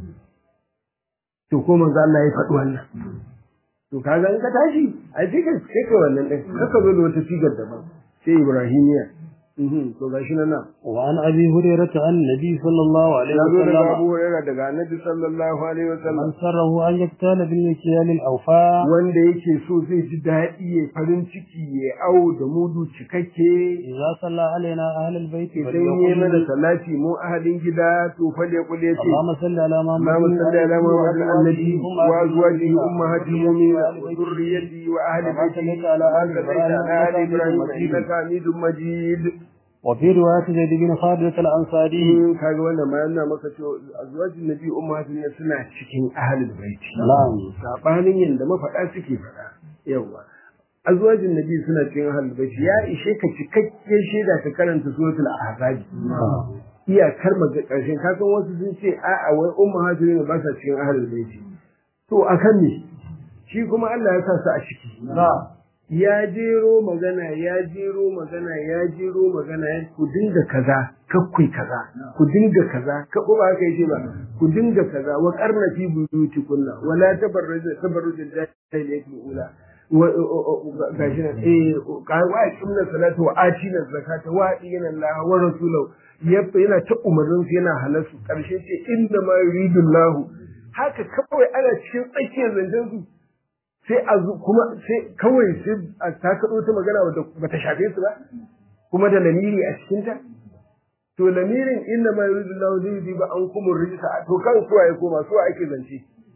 to ko manzo Allah ya faɗi wannan to kaga in ka tashi a cikin sai ka wannan din kaka zo da wata sigar daban sai ibrahimiya to gashi nan wa an abi hurairah an nabi sallallahu alaihi ya zo daga wasallam Abu Hurairah daga Annabi sallallahu alaihi wasallam man sarrahu an yaktala bil mikyal al awfa wanda yake so zai ji daɗi ya farin ciki ya au da mudu cikakke idza salla alaina ahlul bait idan yi mana salati mu ahalin gida to fal ya kule ce اللهم صل على محمد اللهم صل على محمد النبي وازواجه وأزواجه امهات المؤمنين وذريته واهل بيته على آل على ال ابراهيم إبراهيم انك حميد مجيد وفي رواية زيد بن خالد الأنصاري in kaga wannan ma yana maka cewa azwajin nabi ummatin suna cikin ahlul baiti نعم sabanin yanda mafaɗa suke faɗa yawa azwajin nabi suna cikin ahlul baiti ya ishe ka cikakken shaida ka karanta suratul ahzab iyakar maga karshen ka san wasu sun ce a'a wai ummahatin ba sa cikin ahlul baiti to akan ne shi kuma Allah ya sa su a ciki ya jero magana ya jero magana ya jero magana ya ku dinga kaza kakkui kaza ku dinga kaza ka ba haka yake ba ku dinga kaza wa qarna fi buyutikunna wala tabarruj tabarruj al-jahiliyyati ula wa gashi nan eh ka wa kimna salatu wa atina zakata wa dina Allah wa rasulahu yana ta umarnin su yana halasu karshe ce inda ma yuridu Allah haka kawai ana cikin tsakiyar zancen su sai a zu kuma sai kawai sai a ta kaɗo ta magana wadda ba ta shafe su ba kuma da lamiri a cikinta to lamirin inna ma yuridu Allahu li yudhiba ankum ar-rijsa to kan kuwa ya koma su ake zance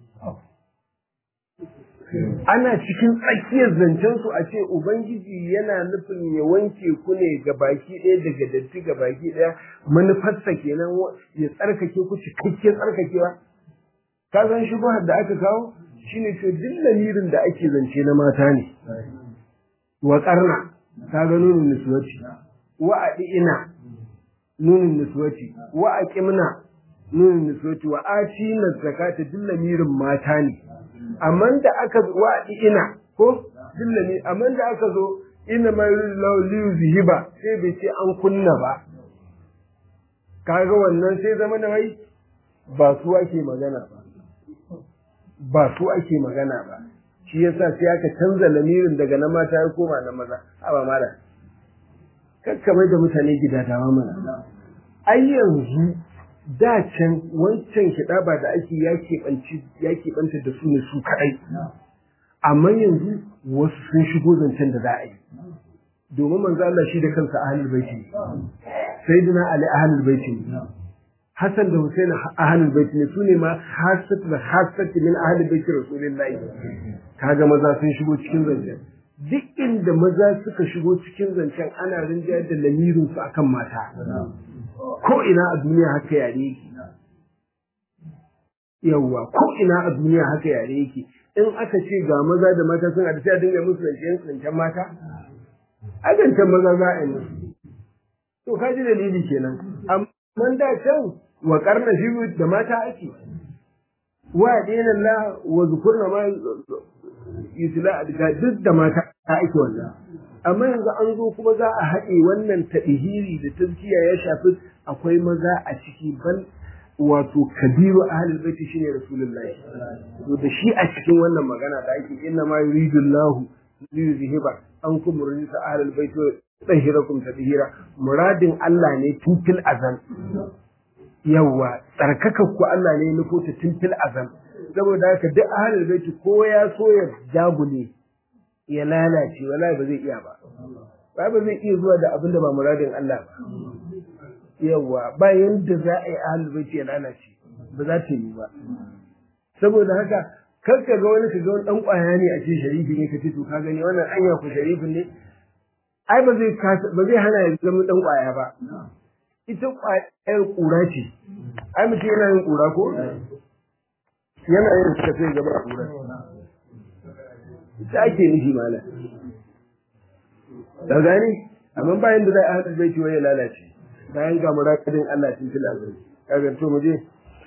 ana cikin tsakiyar zancen su a ce ubangiji yana nufin ya wanke ku ne ga baki ɗaya daga datti ga baki ɗaya manufarsa kenan ya tsarkake ku cikakken tsarkakewa ka san shubuhar da aka kawo shine to duk lamirin da ake zance na mata ne wa karna ta ga nunin niswati wa ina nunin niswati wa aqimna nunin niswati wa atina zakata duk lamirin mata ne amma da aka wa ina ko duk lamirin amma da aka zo inna ma yurillahu li yuzhiba sai bai ce an kunna ba kaga wannan sai zama na wai ba su ake magana ba ba su ake magana ba shi yasa sai aka canza lamirin daga na mata ya koma na maza a ba mala kakkamai da mutane gida dama mana ai yanzu da can wancan kiɗa ba da ake ya keɓanta da su ne su kaɗai amma yanzu wasu sun shigo zancen da za a yi domin manzo Allah shi da kansa ahlul baiti ne sayyidina ali ahlul baiti ne Hassan da Hussein ahlul baiti ne sune ma hasat da hasat min ahlul baiti rasulullahi kaga maza sun shigo cikin zancen duk inda maza suka shigo cikin zancen ana rinjayar da lamirin su akan mata ko ina a duniya haka yare yake yawwa ko ina a duniya haka yare yake in aka ce ga maza da mata sun haɗu sai a dinga musu zancen zancen mata a zancen maza za a yi musu to ka ji dalili kenan amma da can wa karna shi da mata ake wa dina la wa zukurna ma yusla ga duk da mata ake wannan amma yanzu an zo kuma za a haɗe wannan taɗihiri da tazkiya ya shafi akwai maza a ciki ban wato kabiru ahlul baiti shine rasulullahi to da shi a cikin wannan magana da ake inna ma yuridu Allahu liyuzhiba ankum rijsa ahlul baiti wa tahirakum tadhira muradin Allah ne tun fil azan yawa tsarkakar ku Allah ne nufo ta tun fil azan saboda haka duk ahlul baiti ko ya so ya jagule ya lalace wallahi ba zai iya ba ba ba zai iya zuwa da abin da ba muradin Allah ba yawa ba yanda za a yi ahlul baiti ya lalace ba za ta yi ba saboda haka kar ka ga wani ka ga wani dan kwaya ne a ce sharifi ne ka ce to ka gani wannan anya ku sharifin ne ai ba zai ba zai hana ya zama dan kwaya ba ita kwayar kura ce ai mutum yana yin kura ko yana yin suka sai gaba a kura ita ake nufi mala da gani amma bayan da zai ahadu bai ciwo ya lalace bayan ga muradin Allah tun fil azali kaga to mu je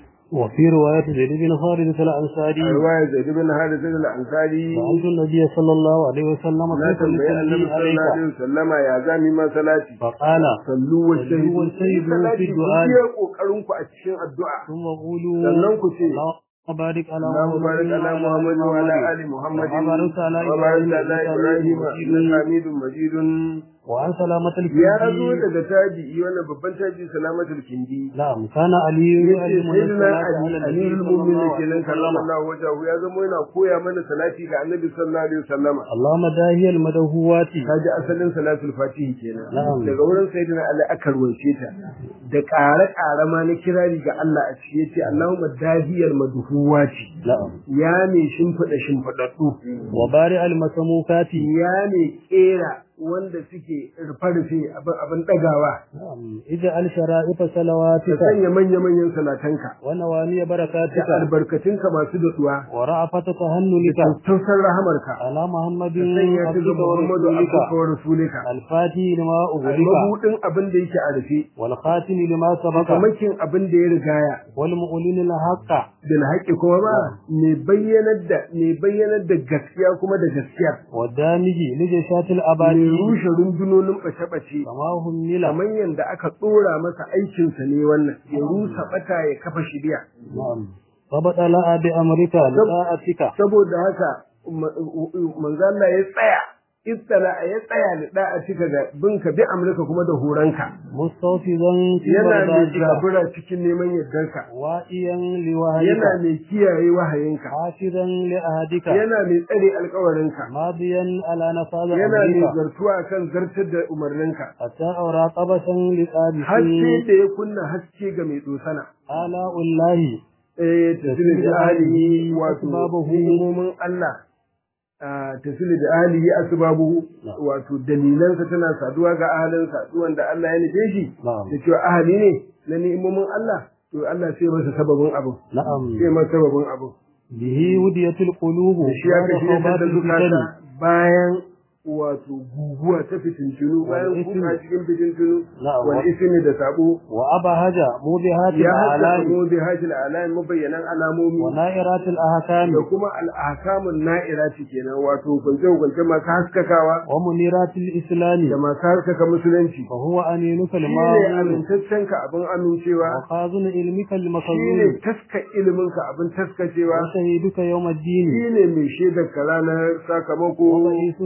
وفي رواية زيد بن خالد الأنصاري رواية زيد بن خالد الأنصاري سألت النبي صلى الله عليه وسلم لا كيف تنبئ النبي نصلي صلى الله عليه عليك وسلم يا زامي ما صلاتي فقال sallu wa shahidu واجتهدوا في الدعاء. ku kokarin ku a cikin addu'a ثم قولوا sannan ku ce اللهم بارك على اللهم بارك على محمد وعلى ال محمد وبارك على وبارك على ابراهيم إبراهيم انك حميد مجيد وعن سلامة ya zo الكندي daga tabi'i wannan babban tabi'i salamatul kindi نعم كان علي yace يعلمنا sayyidina الصلاة على ali النبي amirul صلى الله mu'minin kenan عليه وسلم sallallahu wajahu ya zama yana koya mana salati ga annabi sallallahu alaihi wasallama اللهم داهي المدهوات kaji asalin salatul fatihi kenan Na'am. daga wurin sayyidina ali aka ruwaice ta da ƙare-ƙare ma na kirari ga Allah a ciki yace Allahumma dahiyar madhuwati نعم ya ne shimfiɗa shimfiɗaɗɗu وبارئ المسموكات ya ne ƙera wanda suke rufe-rufe abin abin ɗagawa نعم اجعل شرائط ka صلواتك sanya manya-manyan salatanka ونواني da بركاتك albarkatunka masu daɗuwa ورأفة تهنلك tausar rahamarka على محمد ka sanya ta ga عبدك Muhammadu ورسولك abduka wa rasulika الفاتح لما أغلق mabuɗin abin da yake a rufe والخاتم لما سبق kamakin abin da ya rigaya والمؤلن الحق bil haƙƙi kuma ba mai bayyanar da mai bayyanar da gaskiya kuma da gaskiya والدامج لجشات mai الأباد rushe rundunonin ɓace-ɓace كما همل kamar yadda aka tsora masa aikinsa ne wannan ya rusa ɓata ya kafa shiriya نعم فبطل بأمرك لطاعتك saboda haka ma- manzo Allah ya tsaya istala ya tsaya da da'a cika ga binka bi amurka kuma da horanka مستوفزا في yana mai مرضاتك zabura cikin neman yardarka وائيا yana لوهيك mai kiyaye wahayinka حافظا لأهدك yana mai tsare alkawarinka ماضيا على نفاذ yana mai أمرك zartuwa kan zartar da umarninka حتى أرى قبسا haske لقابس da ya kunna haske ga mai dosana آلاء الله eh tasiri da ahlihi wato asbabuhu. hikimomin Allah ah, tasiri da ahlihi asbabuhu Na'am. wato dalilansa tana saduwa ga ahalinsa duk wanda Allah ya nufe shi نعم da cewa ahali ne na ni'imomin Allah to Allah sai masa sababin abu نعم sai masa sababin abu به ودية القلوب da shi ya بعد kashi خوبات da zukata الفتن bayan wato guguwa ta fitintunu bayan Wal ismi. kuka cikin fitintunu Na'am. wal ismi da sabo وأبهج موبهات ya haddasa الأعلام mu bi hajil alayin mabayyanan alamomi ونائرات الأحكام da kuma al'akamun na'irati kenan wato hukunce-hukunce masu haskakawa ومنيرات الإسلام da masu haskaka musulunci فهو أمينك shi ne الماضي amintaccenka abin amincewa وخازن علمك shi ne المخزون taska iliminka abin taskacewa وشهيدك يوم الدين shi ne mai shaidar ka ranar sakamako ورئيسك نعمتك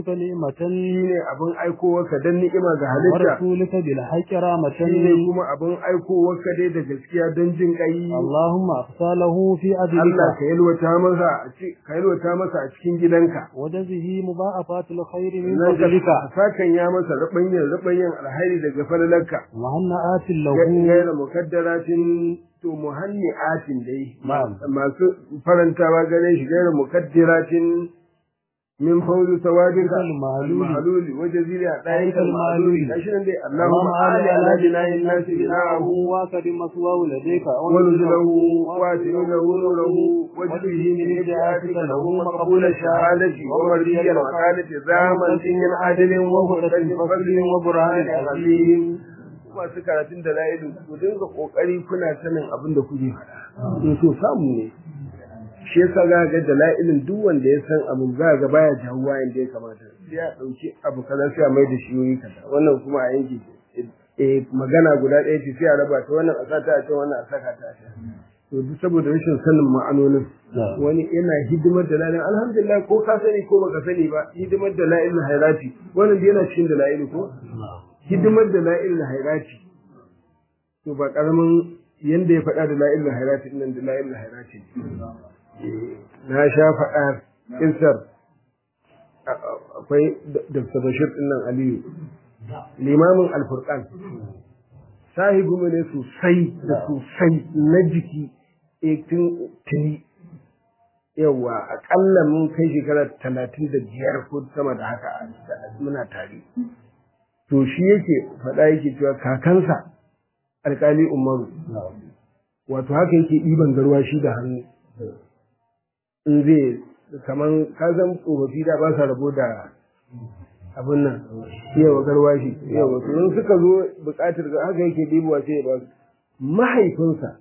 shine abin aikowarka dan ni'ima ga halitta ورسولك بالحق رحمة shine kuma abin aikowarka dai da gaskiya dan jin kai اللهم أقصاله في Allah أجلك ka yalwata masa a ci- ka yalwata masa a cikin gidanka وجزه مضاعفات الخير من nan ka فضلك sakan ya masa rabanyan rabanyan alhairi daga falalarka وهنأت له gaira mukaddaratin to muhanni'atin dai Na'am. masu farantawa gare shi gaira mukaddiratin min fawzi sawadinka Al-ma'luli. al-ma'luli wa jazira dayan Al-ma'luli. al-ma'luli gashi nan dai اللهم Allahumma آل ali على ala جناه jinayin الناس nasi بناءه bina'ahu واكرم مثواه لديك ونزله واتئ له نوره واجده من إجاءتك له مقبول الشهادة ومرضي الوكالة ذا منزل عدل وهدى فضل وبرهان عظيم masu karatun da la'ilu ku dinga kokari kuna sanin abin da kuke faɗa in so samu ne shi yasa za ga da la'ilin duk wanda ya san abu za ga baya jawuwa inda ya kamata sai ya dauki abu kaza sai a mai da shi wuri kaza wannan kuma a yanke eh magana guda ɗaya ce sai a raba ta wannan a sata a can wannan a saka ta a can to duk saboda rashin sanin ma'anonin wani yana hidimar da la'ilin alhamdulillah ko ka sani ko baka sani ba hidimar da la'ilin hairati wannan da yana cikin da la'ilin ko hidimar da la'ilin hairati to ba karamin yanda ya faɗa da la'ilin hairati nan da la'ilin hairati na sha faɗa kinsar akwai Dr. Bashir ɗinnan Aliyu limamin alfurkan sahibu mu ne sosai da sosai na jiki tun tuni yawa akalla mun kai shekara talatin da biyar ko sama da haka muna tare to shi yake faɗa yake cewa kakansa alkali umaru wato haka yake ɗiban garwa shi da hannu in zai kaman kazan tsofaffi da ba sa rabo da abin nan yawa garwashi yawa to in suka zo buƙatar ga haka yake ɗibuwa sai ya ba su mahaifinsa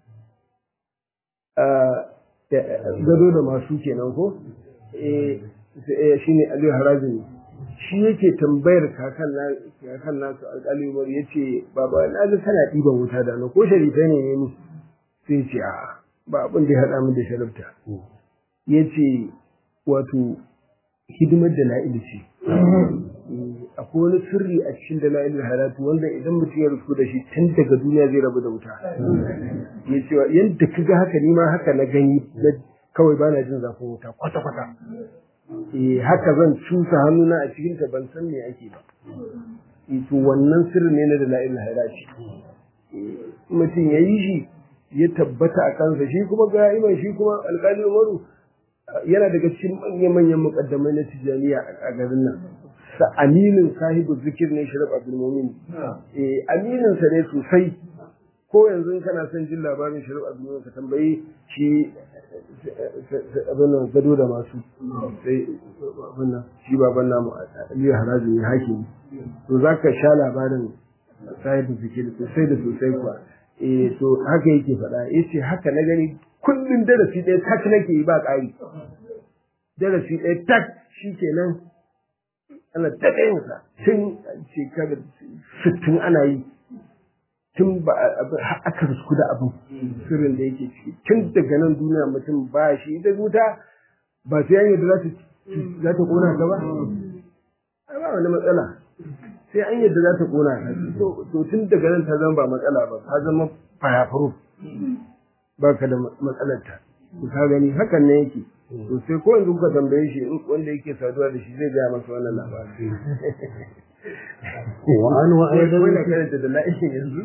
gado da masu kenan ko shi ne aliyu harazini shi yake tambayar kakan nasu alƙali umar ya ce baba na ga kana ɗiban wuta da na ko sharifai ne ne ni sai ce a ba abin da ya haɗa min da sharifta ya ce wato hidimar da la'ilu ce akwai wani sirri a cikin da la'ilu halatu wanda idan mutum ya rufu da shi tun daga duniya zai rabu da wuta ya ce yadda ka ga haka nima haka na gani kawai bana jin zafin wuta kwata-kwata haka zan cusa hannuna a cikin ta ban san me ake ba to wannan sirri ne na da la'ilu halatu mutum ya yi shi ya tabbata a kansa shi kuma ga iman shi kuma alƙali umaru yana daga cikin manya-manyan mukaddamai na tijaniya a garin nan sa aminin sahibu zikir ne shirab abdul mumin eh aminin sa ne sosai ko yanzu kana son jin labarin shirab abdul mumin ka tambayi shi abin nan gado da masu sai abin nan shi baban namu aliyu haraji ne hakimi to zaka sha labarin sahibu zikir sosai da sosai kuwa eh to haka yake faɗa yace haka na gani kullum darasi ɗaya tak nake yi ba ƙari darasi ɗaya tak shi kenan ana ta ɗayansa tun shekarar sittin ana yi tun ba aka risku da abin sirrin da yake ciki tun daga nan duniya mutum ba shi da wuta ba sai an yadda za ta ƙona ka ba ba wani matsala sai an yadda za ta ƙona ka to tun daga nan ta zama ba matsala ba ta zama fayafuru ba ka da matsalarta ka gani hakan ne yake to sai ko yanzu kuka tambaye shi wanda yake saduwa da shi zai gaya masa wannan labarin wa an wa aidan wanda karanta da la'ishin yanzu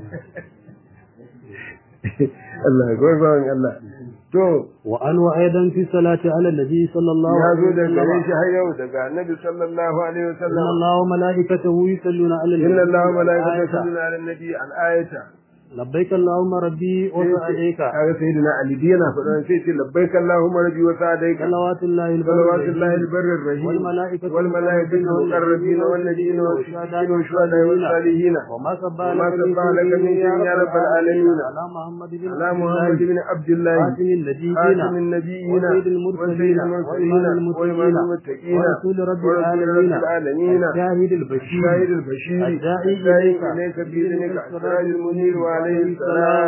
Allah ya goyi bawan Allah to wa an wa aidan fi salati ala nabi sallallahu ya zo alaihi da gare wasallam shi har yau daga annabi sallallahu alaihi inna wasallam allaha wa malaikatahu yusalluna ala nabi inna Allah wa malaikatahu Ayata. yusalluna ala nabi al-ayata labbaik allahumma rabbi wa sa'alayka kaga sayyidina Ali dai yana faɗa sai ce labbaik Allahumma rabbi wa sa'adaika salawatullahi صلوات الله البر الرحيم والملائكة والملائكة المقربين والنبيين والشهداء والشهداء والصالحين وما سبح وما لك سبح لك من شيء يا رب العالمين على محمد بن على محمد بن عبد الله خاتم النبيين خاتم النبيين وسيد المرسلين وسيد المرسلين وإمام المتقين ورسول رب ورسول العالمين رب العالمين الشاهد البشير الشاهد البشير الداعي الداعي إليك إليك بإذنك السراج المنير وعليه السلام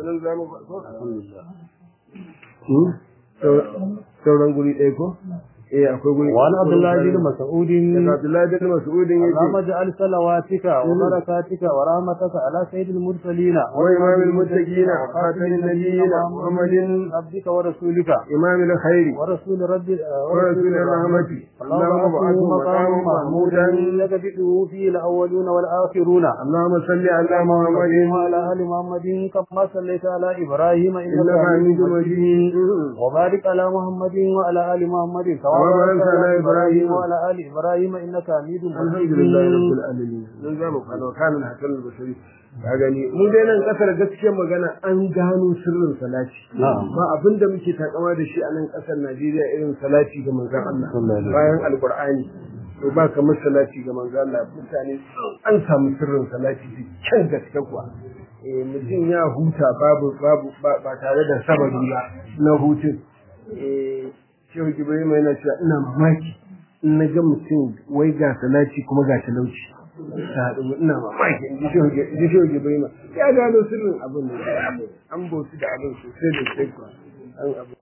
ونزام sauran guri ɗaya ko eh akwai guri وعن عبد الله بن مسعود daga Abdullahi bin Mas'ud اللهم yace اجعل صلواتك وبركاتك ورحمتك على سيد المرسلين وإمام المتقين وخاتم النبيين محمد عبدك ورسولك إمام الخير ورسول رب ورسول الرحمة اللهم ابعثه مقاما محمودا يكبده فيه الأولون والآخرون اللهم صل على محمد وعلى آل محمد كما صليت على إبراهيم إنك إنك حميد حميد مجيد مجيد وبارك على محمد وعلى آل محمد كما وبارك باركت على على إبراهيم إبراهيم وعلى آل إبراهيم إنك حميد الحمد مجيد لله رب العالمين mun zamu kana kana hakan al-bashari ka gani mu dai nan kasar gaskiyar magana an gano sirrin salati Na'am. ba abin da muke takama da shi a nan kasar Najeriya irin salati ga manzon Allah Sallallahu alaihi bayan alqur'ani to ba kamar salati ga manzon Allah mutane an samu sirrin salati da kyan gaske kuwa eh mutum ya huta babu babu ba ba tare da sababi ba na hutun eh shehu Ibrahim yana cewa ina mamaki in na ga mutum wai ga salati kuma ga talauci ta haɗu ina mamaki in ji shehu Ibrahim ya gano sirrin abin da an bautu da abin sosai da sosai kuwa an abu